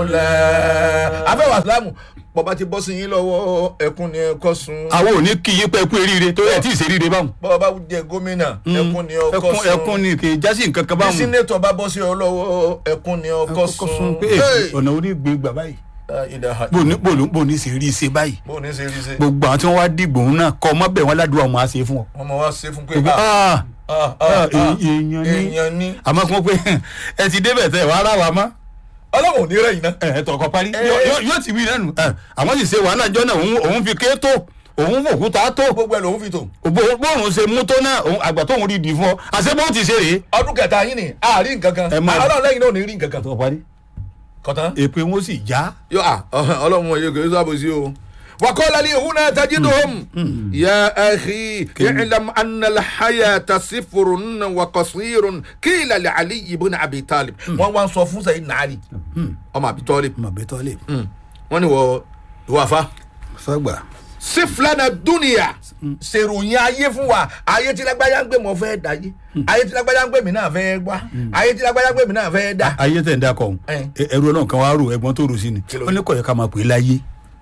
lẹ́. afẹ́wà sílámù bọ́ba ti bọ́ sí yín lọ́wọ́ ẹkún ni ẹkọ́ sun. àwọn ò ní kí yín pẹ́ kú eríire tó yẹ tí ì ṣe eríire báwọn. bọ́ba jẹ gómìnà ẹkún ni ọkọ́ ẹkún sun. ẹkún ni kì í jásí nǹkan kan bí báwọn. sínétọ̀ bá bọ́ sí ọ lọ́wọ́ ẹkún ni ọkọ́ sun. pé Hey! ọ̀nà orí gbé gbà báyìí. Ah, ìdáhà. bò ní bò ní bò ní ṣe rí ṣe báyìí. bó o ní ṣe rí ṣe. gbogbo àwọn tí wọ́n wá dìgbò ń náà kọ́ ọmọ bẹ̀ wọ́n ládùúgbò àwọn máa ṣe fún ọ. wọ́n mọ̀ wá ṣe fún pé Gbogbo, ah, ah, ah, ah, ah, ah, èèyàn ní èèyàn ní. àmọ́ kí wọ́n pé ẹ ti débẹ̀ tẹ̀ wàá rà wá mọ́ ọlọ́run ò ní rẹ̀ yìí náà. ẹ ẹ tọkọ parí Eh. Yóò- yóò- yóò ti wí lẹ́nu ẹ, àwọn sì ṣe wàhálà jọ náà òun- òun fi ké tó òun fòkúta tó gbogbo ẹ̀ lòún fi tò. Bó- bóun ṣe mú tó náà òun- àgbà tóun rí di fún ọ àṣẹ bó ti ṣe rèé. ọdún kẹta yín ni àárín nǹkan kan Ẹ máa- ọlọ́run lẹ́yìn náà ò ní rí nǹkan kan. tọkọ parí kọ̀tán. èpè wọn sì já. yóò à ọlọ́run wọn yóò kò sábò sí o. وقال لي هنا تجدهم يا أخي اعلم أن الحياة صفر وقصير قيل لعلي بن أبي طالب wọ́n wá ń sọ fún sẹ́yìn nàárì ọmọ àbí tọ́lẹ̀ mọ̀ bẹ́ẹ̀ tọ́ lè. wọ́n ní wọ ìwọ àfa sọgbà. sífìlànà dúnìyà ṣèròyìn ayé fún wa ayé tí lágbájá ń gbé mọ fẹ́ dáyé ayé tí lágbájá ń gbé mi náà fẹ́ gbá ayé tí lágbájá ń gbé mi náà fẹ́ dá. ayé tẹ̀ ń da kọ̀ Eh. ẹrú ọlọ́run kan wá rò ẹ̀gbọ́n tó rò sí ni Kí ló ó ní kọ̀ yẹ ká máa pè é láyé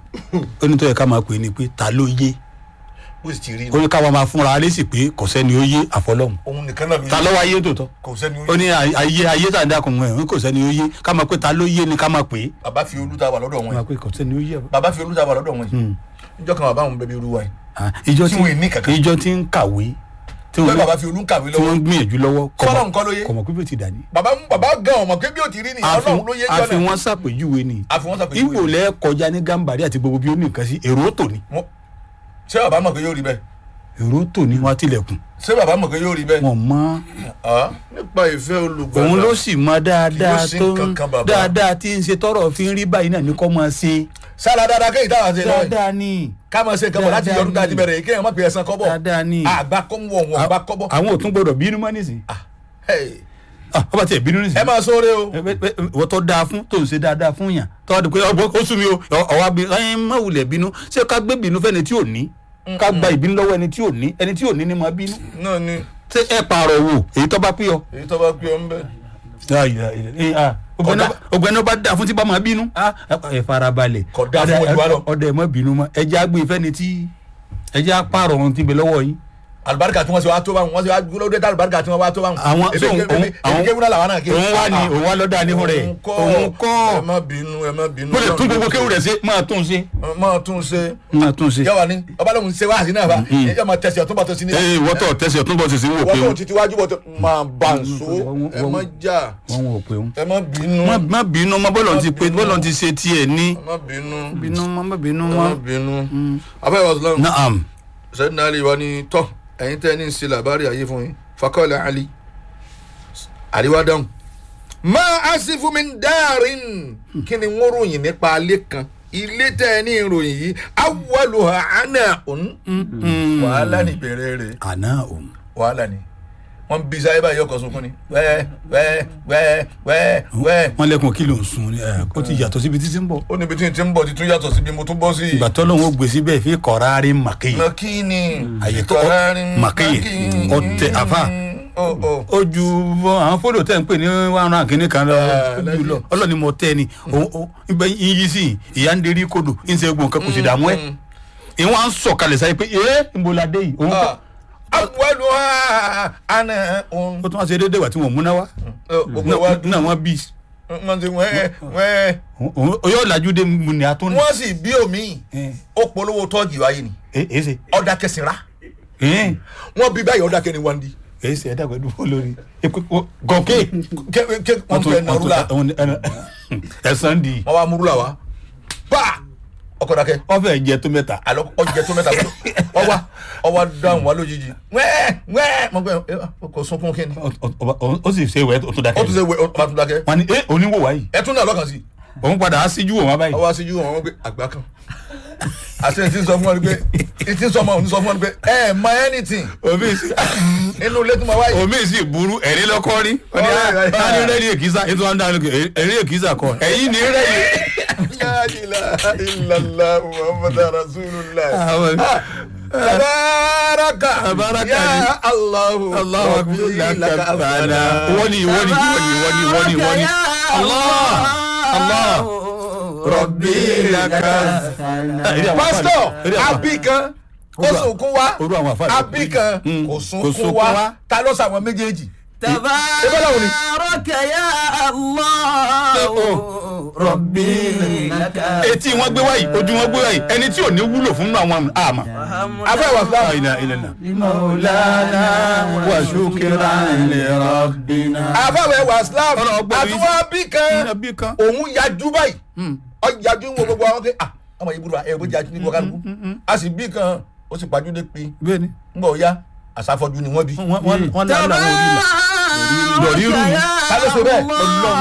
ó ní tó yẹ ká máa pè é ni pé ta ló yé bó sì ti rí ó ní ká máa fúnra alẹ́ sì pé kò sẹ́ni ó yé àfọlọ́hún òun nìkan náà ló ta yẹ lọ́wọ́ ayé tòótọ́ kò sẹ́ni ó ó yẹ ní ay- ayé ayé tá à ń dà kùn ẹ̀ kò sẹ́ni ó yé ká máa pé ta ló yé ni ká máa pè é bàbá fi olú ta wà lọ́dọ̀ wọn máa yìí pé kò sẹ́ni ó yé bàbá fi olú ta wà lọ́dọ̀ wọn yìí níjọ́ kan bàbá àwọn bẹbí olúwa yìí Ah, ìjọ Tí tí wọn ì ní kankan. ìjọ tí ń kàwé tí pé wọ́n bàbá fi olú ń kàwé tí wọ́n lọ́wọ́ ń gbìyànjú lọ́wọ́ Sọ́lọ́run kọ́ ló yé? kọ̀mọ̀ pípé ti dání. bàbá bàbá gan ọmọ pé bí ó ti rí ni ọlọ́run ló yé àfi jọ́nà wọn ṣàpèjúwe ni àfi wọ́n sàpèjúwe ìwò lẹ kọjá ní gàmbàrí àti gbogbo bí ó ní nǹkan sí èrò tò ní Wọ́n- ṣé bàbá mọ̀ pé yóò rí bẹ́ẹ̀ èrò tò ní wọn tilẹ̀kùn ṣé bàbá mọ̀ pé yóò rí bẹ́ẹ̀ wọn mọ Ah, nípa ìfẹ́ olùgbàlà òun ló sì mọ dáadáa Kì í sí tó nǹkan kan, bàbá. dáadáa tí ń ṣe tọrọ fi ń rí báyìí náà ní kọ́ máa ṣe sára dáadáa kéyìí táwọn àti ẹ̀ lọ́wọ́ yìí dáadáa ni ká máa ṣe nǹkan bọ̀ láti Dáadáa yọdún tá a ti ni. bẹ̀rẹ̀ yìí kéèyàn má pe ẹ̀sán kọ́bọ̀ dáadáa ni àgbà kọ́bọ̀ wọn àgbà kọ́bọ̀ àwọn ò tún gbọdọ̀ bínú mọ́ nísìn Hey, ọba tiẹ̀ bínú nísìn ẹ máa sóore o wọ́n tọ́ da fún tó ń ṣe dáadáa fún yàn tọ́ di pé ọgbọ́n ó sún mi o ọwọ́ bí ẹ má wulẹ̀ bínú ṣé ká gbé bínú fẹ́ni tí ò ní ká gba ìbínú lọ́wọ́ ẹni tí ò ní ẹni tí ò ní ni máa bínú náà ni ṣé ẹ pààrọ̀ wò èyí tó bá pín ọ. èyí tó bá gbé ọ ń bẹ. ọgbẹ́ni ọba dà fún tí bá máa bínú ah, ẹ farabalẹ̀ Kò dáa fún ojú wa lọ. ọdẹ ẹ má bínú mọ́ ẹ jẹ́ àgbè fẹ́ni tí ẹ jẹ́ àpààrọ̀ ohun tí ń bẹ lọ́wọ́ yín. alibarika tí wọ́n ṣe wá tó báwọn wọ́n ṣe wá gbólódé tá alibarika tí wọ́n wá tó báwọn. àwọn ebi òun- ebi ebi àwọn- kéwúrà làwọn náà ké. òun wá ní òun wá lọ́dà ní fún rẹ̀ òun kọ́ òun kọ́ ẹ má bínú ẹ má bínú. mo lè tún gbogbo kéwù rẹ̀ ṣe máa tún ṣe máa tún ṣe. máa tún ṣe. yàwá ni ọba lóhùn ṣe wáhásí náà fa yẹ máa tẹsí ọtún bá tó sí ní. ee wọ́tọ̀ tẹ̀sí ọ̀tún bọ̀ sísè wò pé wọ́n tó ti tiwájú bọ̀ tó máa bá ń so ẹ má jà wọ́n wò pé ẹ má bínú má má bínú má bọ́lọ̀ ti pé bínú. bọ́lọ̀ ti ṣe tiẹ̀ ní. ẹ má bínú bínú má má bínú ẹ má. má bínú. afẹ́ wàsílám naam sẹ́yìn náà lè wá ní tọ́ ẹ̀yin tẹ́ ní sí làbárí ayé fún yín fakọ́lẹ̀ ali àríwá dáhùn. máa á sí fún mi dáàrin kí ni wọ́n ròyìn nípa alẹ́ kan ilé tẹ́ ẹ ní ìròyìn yìí awwaluha ana òun wàhálà ní ìbẹ̀rẹ̀ rẹ̀ àná òun. wàhálà ni wọ́n bí sáyé báyìí ọkọ̀ sunkún ni wẹ́ẹ́ wẹ́ẹ́ wẹ́ẹ́ wẹ́ẹ́ wẹ́ẹ́ wọ́n lẹ́kùn kí ló ń sun ẹ̀ ó ti yàtọ̀ síbi títí ń bọ̀. ó níbi tí n ti ń bọ̀ ti tún yàtọ̀ síbi mo tún bọ́ sí i. ìgbà tó lóun ó gbé síbẹ̀ fi kọ̀rárí màkéyì makini àyè tó màkéyì ọtẹ àfà ó ó ó ju àwọn fóònù tẹ̀ ń pè ní wàhánà kínní kan lọ Ah, ó ju lẹ́yìn. lọ ọlọ́ni mo tẹ́ ni òun ó ibẹ̀ yíyí sí ìyá ń derí kodò ń ṣe gbọ̀n kan kò sì dààmú ẹ̀ ìwọ̀n à ń sọ̀kalẹ̀ sáyé pé ee ń bo la dé yìí òun kọ́ awwaluha ana òun. ó tún wá ṣe déédéé wà tí wọ́n múná wá gbogbo wa náà wọ́n bí wọ́n ti wẹ́ẹ́ wẹ́ẹ́ òun yóò lajú dé mu ní atún ní. wọ́n sì bí omi ó polówó tọ́ọ̀gì wáyé ni èé ṣe ọ̀dà kẹsìnrà èé wọ́n bí báyìí ọ̀dà kẹni wọ́n di èé ṣe ẹ̀dá pẹ̀lú olórí gọ̀kẹ́ wọ́n fẹ́ nàrúlà ẹ̀sán di wọ́n wá múrúlà wá bá ọkọ̀ dákẹ́ ọfẹ jẹ tó mẹ́ta àlọ́ ọjẹ tó mẹ́ta ọwá ọwá dáhùn wá lójijì wẹ́ẹ́ wẹ́ẹ́ mọ̀ pé ẹ, kò sunkún kí ni Ọ- ọ- ọ- ó sì ṣe ìwẹ tó ó dákẹ́ tún ṣe wẹ ọba tún dákẹ́ wọn ni ẹ oníwò wáyìí ẹ tún náà lọ́kàn sí òun padà á síjú wọn báyìí ọwọ́ aṣíjú wọn wọ́n pé àgbà kan àti ẹ̀ ti ń sọ fún wọn ni pé ẹ̀ ti ń sọ fún wọn ni sọ fún wọn ni pé ẹ mọ anything omi sì inú ilé tó máa wáyé omi sì burú ẹ̀rí lọ́kọ́ rí wọ́n ní Right, right, wọ́n ní right. rẹ́ẹ̀lì èkìsà ètò wọn dáná ẹ̀rí èkìsà kọ ẹ̀yìn ní rẹ́ẹ̀lì. La ilaha illallah muhammadu rasulullah Àwọn- tabaraka Tabaraka ya ni. allahu Allahu akbar lakabana. Wọ́n ní wọ́n ní wọ́n ní wọ́n ní wọ́n ní wọ́n ní. Allah Allah rọ̀bì làkà. pásítọ̀ Eré àpá. abí kan ó Orú à- sunkún wá orú àwọn àfáà abí kan Mm. kò Kò sunkún sunkún wá wá. ta ló sàwọn méjèèjì. báwo ni? تبارك يا الله ربي لك etí wọn gbé wáyìí ojú wọn gbé wáyìí ẹni tí ò ní wúlò fún àwọn àmà. afẹ́ wà fúlà. ilà ilà ilà. مولانا وشكرا لربنا. afẹ́ wà islam Ọlọ́run gbọ́ mi. àtúwọ́ abí kan ẹbí kan. òun yajú báyìí ọ yajú ń wo gbogbo àwọn pé ah ọmọ yìí burú ẹ bó yajú ní gbọkàlùkù a sì bí kan ó sì pàjùdé pin bẹ́ẹ̀ni ń bọ̀ ya àsáfọ́jú ni wọ́n bí. wọ́n wọ́n wọ́n lálẹ́ àwọn orí la. تبارك lórí rú ni. يا ta ló ṣe bẹ́ẹ̀ الله